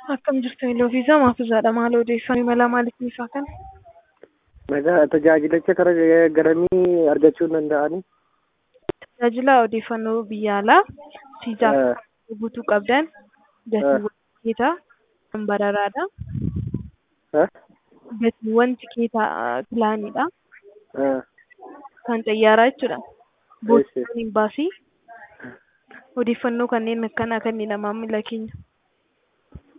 Akkam jirtu Iloofiisaa Maafisaadha. Maal odeeffannoo imala maaliif isaa kana? Nagaa tajaajilicha karaa garamii argachuu hin danda'ani? Tajaajila odeeffannoo biyya alaa siizaaf guutuu qabdan gatiiwwan tikeetaa kan bararaadha. Gatiiwwan tikeetaa pilaanidha. Kan xayyaaraa jechuudha. Boottaan hin baasii. Odeeffannoo kanneen akkanaa kennina maamila keenya.